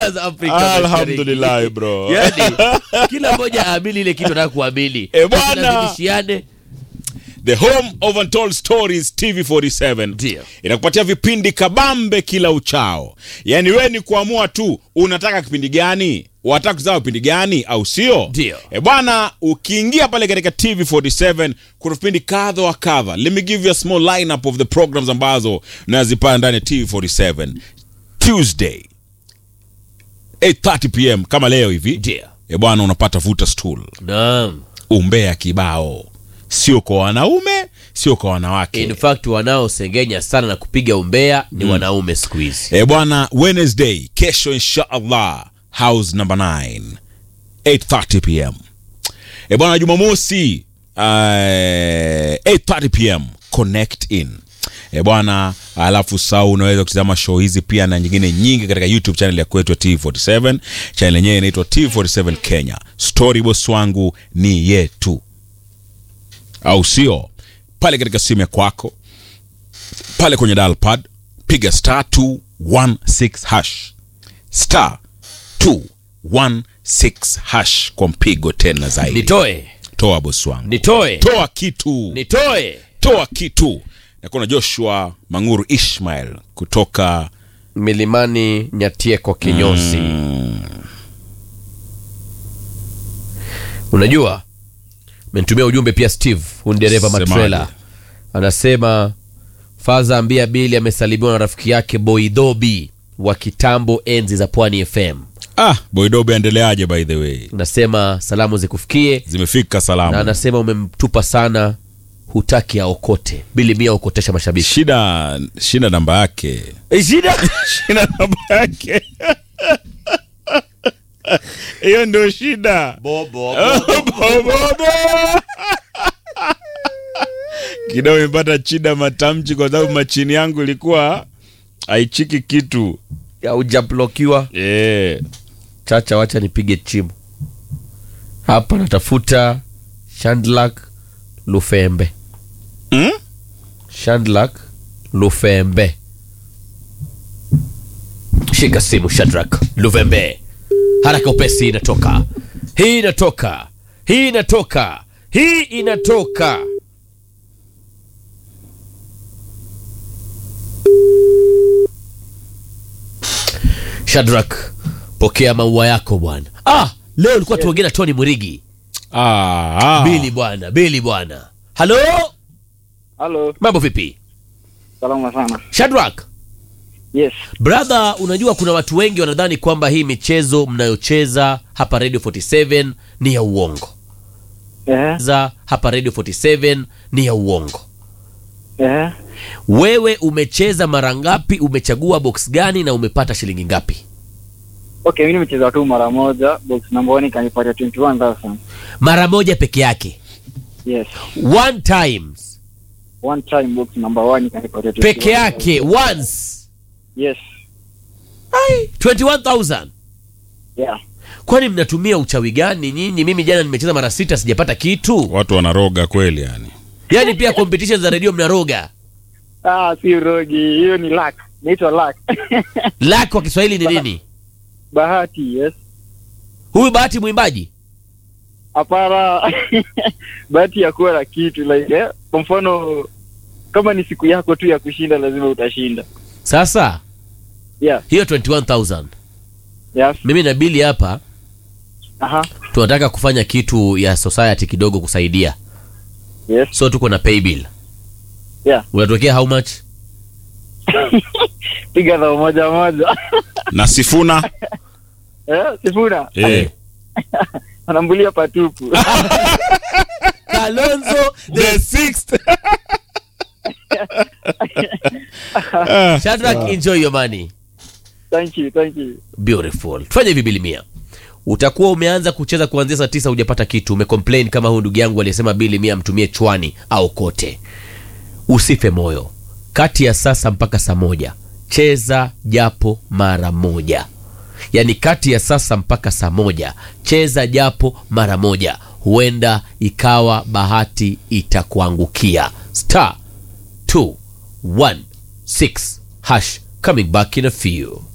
Afrika Mashariki. Alhamdulillah, bro. yani kila mmoja aamini ile kitu anataka kuamini Eh, bwana. Tusilazimishane. the home of untold stories tv47 Ndio. inakupatia vipindi kabambe kila uchao yaani we ni kuamua tu unataka kipindi gani wataka kuzaa vipindi gani au sio Ndio. e bwana ukiingia pale katika tv47 kuna vipindi kadha wa kadha let me give you a small lineup of the programs ambazo nazipata ndani ya tv47 tuesday 8:30 pm kama leo hivi Ndio. e bwana unapata vuta stool Naam. umbea kibao sio kwa wanaume sio kwa wanawake in fact wanaosengenya sana na kupiga umbea ni wanaume siku hizi e bwana wednesday kesho inshallah house number 9 8:30 pm e bwana jumamosi uh, 8:30 pm connect in e bwana alafu saa unaweza kutizama show hizi pia na nyingine nyingi katika youtube channel ya kwetu ya t47 channel yenyewe inaitwa t47 kenya story boss wangu ni yetu au sio pale katika simu ya kwako pale kwenye dial pad piga star 216 hash star 216 hash kwa mpigo tena zaidi nitoe toa bosi wangu nitoe toa kitu nitoe toa kitu nakuna joshua manguru ishmael kutoka milimani nyatieko kinyosi unajua menitumia ujumbe pia steve huyu ni dereva Semaje? matrela anasema faza ambia bili amesalimiwa na rafiki yake boidhobi wa kitambo enzi za pwani fm ah boidobe aendeleaje by the way nasema salamu zikufikie zimefika na salamu anasema umemtupa sana hutaki aokote bili mia okotesha mashabiki shida shida namba yake shida shida namba yake hiyo ndio shida bobo kidogo imepata chida matamchi kwa sababu machini yangu ilikuwa haichiki kitu haujablokiwa yeah. chacha wacha nipige chimu hapa natafuta shandlak lufembe mm? shandlak lufembe shika simu shadrak lufembe haraka upesi inatoka hii inatoka hii inatoka hii inatoka shadrak pokea maua yako bwana ah leo ulikuwa tuongea na tony murigi ah, ah. bili bwana bili bwana halo Halo, mambo vipi salama sana. shadrak Yes. brother unajua kuna watu wengi wanadhani kwamba hii michezo mnayocheza hapa radio 47 ni ya uongo Eh, za hapa radio 47 ni ya uongo eh. wewe umecheza mara ngapi umechagua box gani na umepata shilingi ngapi Okay, mimi nimecheza tu mara moja, box number 1 ikanipatia 21000. mara moja peke yake Yes. one times One time box number 1 ikanipatia 21000. peke yake once Yes. 21000 Yeah. kwani mnatumia uchawi gani nyinyi mimi jana nimecheza mara sita sijapata kitu watu wanaroga kweli yani yaani pia competition za redio mnaroga Ah, si rogi, hiyo ni luck. Inaitwa luck. lak kwa kiswahili ni nini Bahati, yes. huyu bahati mwimbaji Hapana. Bahati ya kuwa na kitu like eh, kwa mfano kama ni siku yako tu ya kushinda lazima utashinda. sasa Yeah. hiyo 21000 Yes. mimi na bili hapa Aha. tunataka kufanya kitu ya society kidogo kusaidia Yes. so tuko na pay bill Yeah. unatokea how much Piga dhao moja moja. na sifuna eh, sifuna. eh. Anambulia patupu. kalonzo the sixth Shadrack, enjoy your money thank you, thank you. beautiful tufanye hivi bili mia utakuwa umeanza kucheza kuanzia saa tisa hujapata kitu umecomplain kama huyu ndugu yangu aliyesema bili mia mtumie chwani au kote usife moyo kati ya sasa mpaka saa moja cheza japo mara moja yaani kati ya sasa mpaka saa moja cheza japo mara moja huenda ikawa bahati itakuangukia star 216 hash coming back in a few